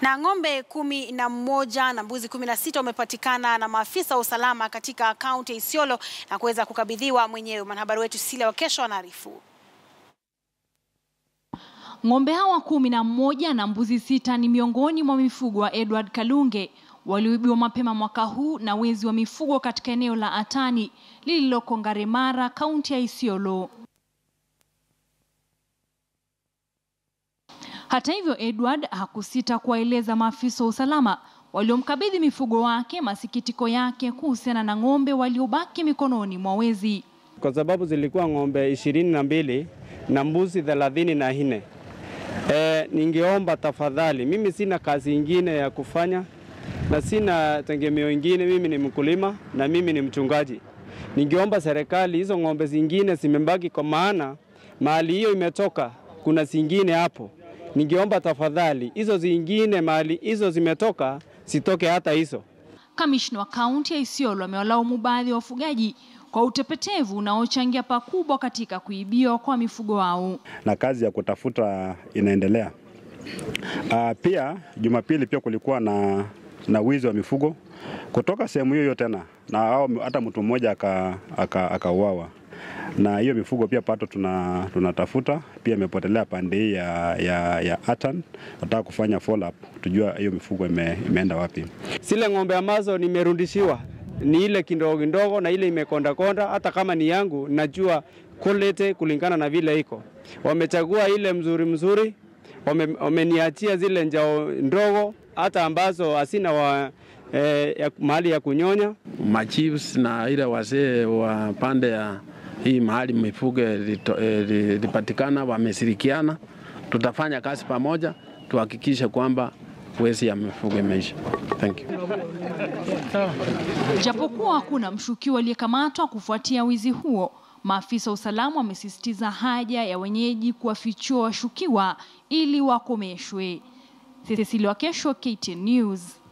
Na ng'ombe kumi na mmoja na mbuzi kumi na sita wamepatikana na maafisa wa usalama katika kaunti ya Isiolo na kuweza kukabidhiwa mwenyewe. Mwanahabari wetu Sila Wakesho anaarifu. Ng'ombe hawa kumi na mmoja na mbuzi sita ni miongoni mwa mifugo wa Edward Kalunge walioibiwa mapema mwaka huu na wezi wa mifugo katika eneo la Atani lililoko Ngaremara, kaunti ya Isiolo. Hata hivyo, Edward hakusita kuwaeleza maafisa wa usalama waliomkabidhi mifugo wake masikitiko yake kuhusiana na ng'ombe waliobaki mikononi mwa wezi. Kwa sababu zilikuwa ng'ombe ishirini na mbili na mbuzi thelathini na nne. E, ningeomba tafadhali, mimi sina kazi ingine ya kufanya na sina tegemeo ingine. Mimi ni mkulima na mimi ni mchungaji. Ningeomba serikali hizo ng'ombe zingine zimebaki, kwa maana mahali hiyo imetoka kuna zingine hapo. Ningeomba tafadhali hizo zingine mahali hizo zimetoka sitoke hata hizo. Kamishna wa kaunti ya Isiolo amewalaumu baadhi ya wafugaji kwa utepetevu unaochangia pakubwa katika kuibiwa kwa mifugo wao. na kazi ya kutafuta inaendelea. Uh, pia Jumapili pia kulikuwa na, na wizi wa mifugo kutoka sehemu hiyo hiyo tena na hao, hata mtu mmoja akauawa aka, aka na hiyo mifugo pia pato tuna, tunatafuta pia imepotelea pande hii ya, ya, ya Atan. Nataka kufanya follow up tujua hiyo mifugo ime, imeenda wapi. Zile ng'ombe ambazo nimerudishiwa ni ile kidogo kidogo na ile imekonda konda. Hata kama ni yangu, najua quality kulingana na vile iko. Wamechagua ile mzuri mzuri, wame- wameniachia zile njao ndogo, hata ambazo hasina wa, eh, ya, mahali ya kunyonya. machiefs na ile wazee wa pande ya hii mahali mifugo ilito- eh, ilipatikana wameshirikiana. Tutafanya kazi pamoja tuhakikishe kwamba wezi ya mifugo imeisha. Thank you. Japokuwa hakuna mshukiwa aliyekamatwa kufuatia wizi huo, maafisa wa usalama wamesisitiza haja ya wenyeji kuwafichua washukiwa ili wakomeshwe. Cecilia Wakesho, KTN News.